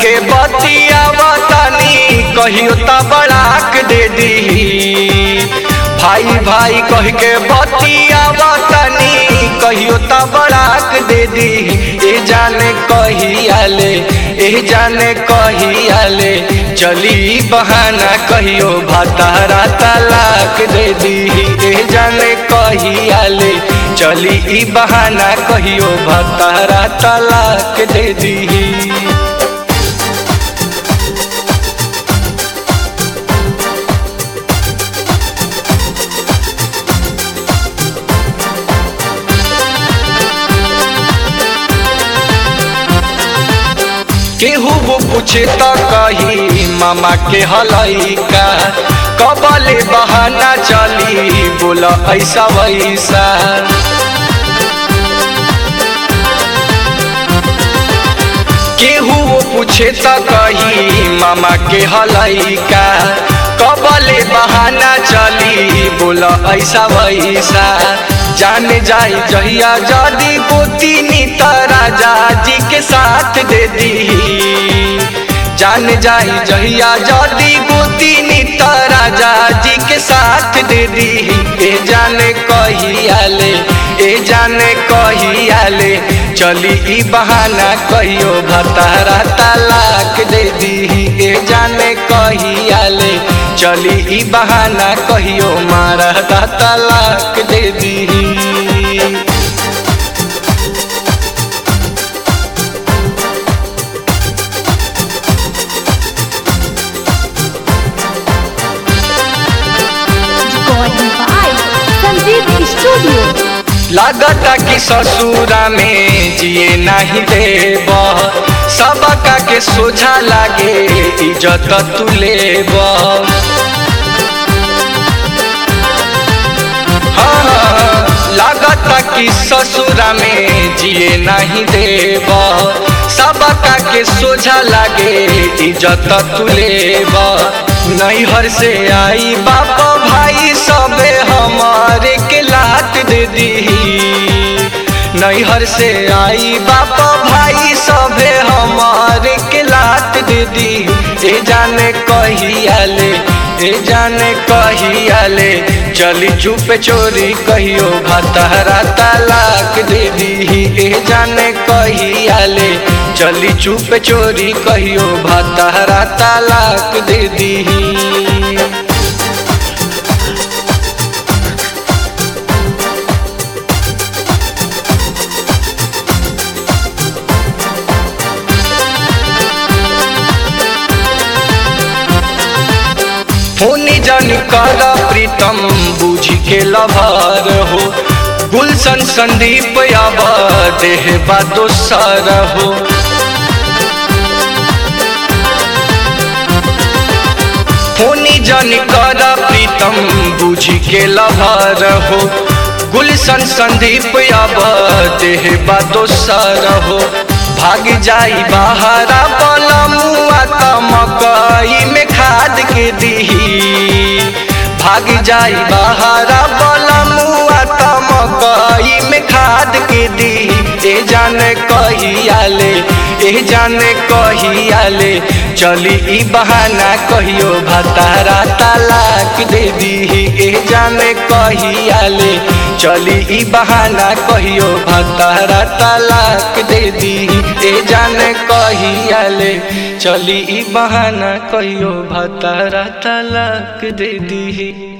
के बतियावतानी कहियो त बड़ाक दे दी भाई भाई कह के बतियावतानी कहियो त बड़ाक दे दी ए जाने कहियाले ए जाने कहियाले चली बहाना कहियो भातारा तलाक दे दी ए जाने कहियाले चली ई बहाना कहियो भातारा तलाक दे दी केहू वो पूछे त कही मामा के हलैका कबले बहाना चली बोला ऐसा वैसा केहू वो पूछे त कही मामा के हलैका कबले बहाना चली बोला ऐसा वैसा जान जाई जहिया जदी गोतीनी त राजा जी के साथ दे दी जान जाई जहिया जदी गोतीनी त राजा जी के साथ दे दी ए जाने कहियाले ए जाने कहियाले चली ई बहाना कहियो भतारा तलाक दे दी ए जाने कहियाले चली ई बहाना कहियो मारा तलाक दे दी Recording by Sanjeev Studio. लागता कि ससुरा में जिए नहीं देब सबका के सोझा लागे इज्जत तू लेब हाँ, लागता कि ससुरा में जिए नहीं देब सबका के सोझा लागे इज्जत तू लेब नैहर से आई बाप भाई सबे हमारे के लात दे दी नैहर से आई बाप भाई सबे हमारे के लात दे दी ए जाने कहियाले ए जाने कहियाले चली चुप चोरी कहियो भतहरा तलाक दे दी ए जाने कहियाले चली चुप चोरी कहियो भतहरा तलाक दे दी फोनी जन कर प्रीतम बूझ के लभर हो गुलशन संदीप अब देह बा दोसर हो फोनी जन कर प्रीतम बूझ के लभर हो गुलशन संदीप अब देह बा दोसर हो भाग जाई बहारा बलमुआ त मकई में खाद के दीही भाग जाई बहारा बलमुआ त मकई में खाद के दी ए जाने कहियाले ए जाने कहियाले चली ई बहाना कहियो भतारा तलाक दे दी ए जाने कहियाले चली ई बहाना कहियो भतारा तलाक दे दी ए जाने कहियाले चली ई बहाना कहियो भतारा तलाक दे दी